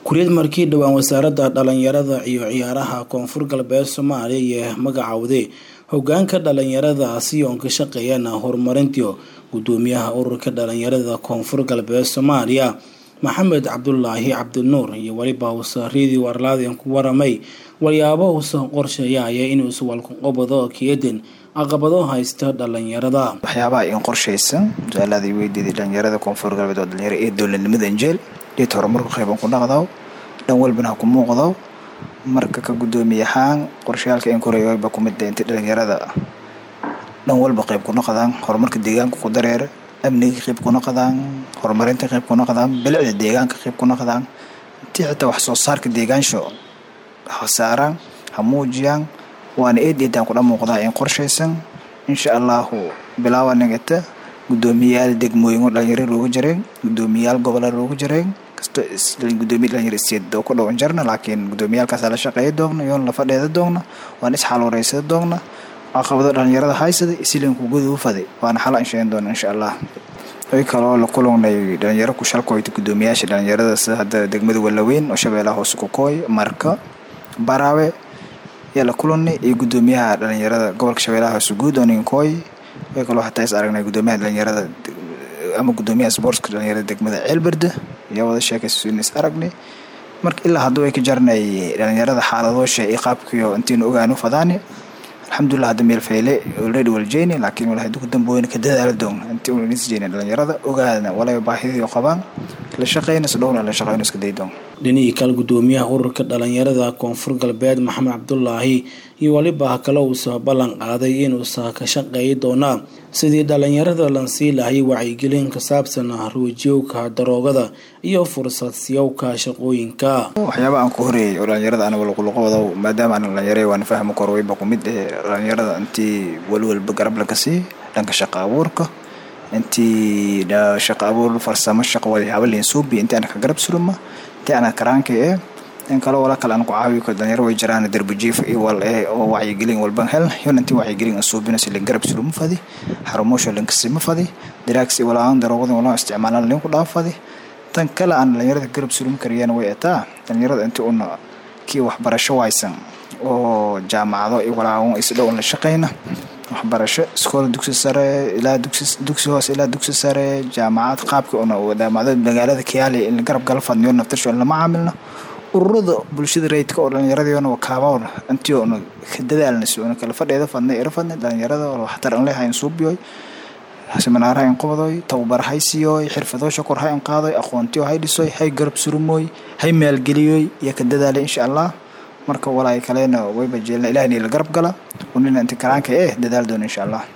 kuriyad markii dhowaan wasaaradda dhalinyarada iyo ciyaaraha koonfur galbeed soomaaliya iyo magacawde hogaanka dhalinyarada si oon ka shaqeeyana horumarintii gudoomiyaha ururka dhalinyarada koonfur galbeed soomaaliya maxamed cabdulaahi cabdinuur iyo weliba usaridii warlaadin ku waramay walyaabo uusan qorsheeyaya inuu iswalkuqobado keedin caqabado haysta dhalinyarada waxyaabaha in qorshaysan su-aalaada weydiiday dhalinyarada koonfur galbeed oo dhalinyaro ee dowladnimada injeel dhiit horumarku qeyban ku dhaqdaw dhan walbana ha ku muuqdaw marka ka gudoomiye ahaan qorshayaalka in koreeyba kumid inta dhalinyarada dhan walba qeyb ku noqdaan horumarka deegaanka ku dareera amniga qeyb ku noqdaan horumarinta qeyb ku noqdaan bilicda deegaanka qeyb ku noqdaan intii xitaa wax soo saarka deegaansho ha saaraan ha muujiyaan waana eed eedaan kudha muuqdaa in qorshaysan insha allahu bilaawa nagata gudoomiyayaal degmooyin dhalinyaro loogu jareen gudoomiyayaal gobola loogu jareen kasto gudoomiya dhalinyaro isteed oo ku dhowan jarna laakiin gudoomiyaalkaasa la shaqeeya doogna yoon la fadheeda doogna waan isxaluureysada doogna caqabado dhalinyarada haysada isilanku guda u faday waana xala insheegan doona insha allah way kaloo la kulanay dhalinyaro ku shalkoyta gudoomiyaasha dhalinyarada sida hadda degmada walaweyn oo shabeellaha hoose kukooy marka baraawe ayaa la kulanay iyo gudoomiyaha dhalinyarada gobolka shabeellaha hoose guud oo ninkooy way kaloo hataa is aragnay gudoomiyaha dhalinyarada ama gudoomiyaha sportska dhalinyarada degmada ceelberde ayaa wada sheekaysan is aragnay marka ilaa hadduu ay ka jarnay dhalinyarada xaaladoosha iyo qaabkiyo intiinu ogaanu fadaani alxamdulilah hadda meel fayle already waljeyni laakiin walahi duku dambooyna ka dadaala doon intii una nisjeyna dhalinyarada ogaadna walaba baahidii qabaan la shaqeyna sidhowna la shaqeyno iska day doon dhinihii kale gudoomiyaha ururka dhalinyarada koonfur galbeed maxamed cabdulaahi iyo weliba kale uusa ballan qaaday inuusa ka shaqeeyi doonaa sidii dhalinyarada lansii lahay wacyigelin ka saabsan ruujiyowka daroogada iyo fursad siyowka shaqooyinka waxyaaba aan ku horeeyay oo dhalinyarada anaga luquluqooda maadaama aan dhalinyare waan fahmi karo wayba kumid eh dhalinyarada intii walwalba garab laga sii dhanka shaqa abuurka intii shaqa abuur farsamo shaqo walyaaba linsuubi intii ana ka garab suruma intii ana karaanka eh in kale wala kale aan ku caawiyo ko dhalinyaro way jiraan darbijiif iyo wal eh oo wacyigelin walban hel yon intii wacyigelin suubina si garab suruma fadi xarumoosha linkasima fadi diraags wala aan daroogada wala isticmaalan linku dhaafadi tan kale aan dhalinyarada garab surumi kariyana way ataa dhalinyarada intii una kii waxbarasho waysan oo jaamacado iyo walaa isdhow la shaqeyna waxbarasho iskool dugsi sare ilaa dugsi hoose ilaa dugsi sare jaamacad qaabka una wadaamacdo magaalada kiyaali in garab gala fadniyo naftarsho in lama caamilno ururada bulshada rayidka oo dhallinyaradiona kaabawna intii una ka dadaalna si una kala fadheeda fadnay ira fadnay dhalinyarada waxtar an leehayn suubiyoy seminaaraha in qobadoy tababar hay siiyoy xirfadoosha kor ha in qaadoy aqoontiyo hay dhisoy hay garab surumooy hay maalgeliyoy iyo ka dadaalay insha allah marka walaay kalena wayba jeelna ilahni la garab gala unina inti karaanka eh dadaal doona insha allah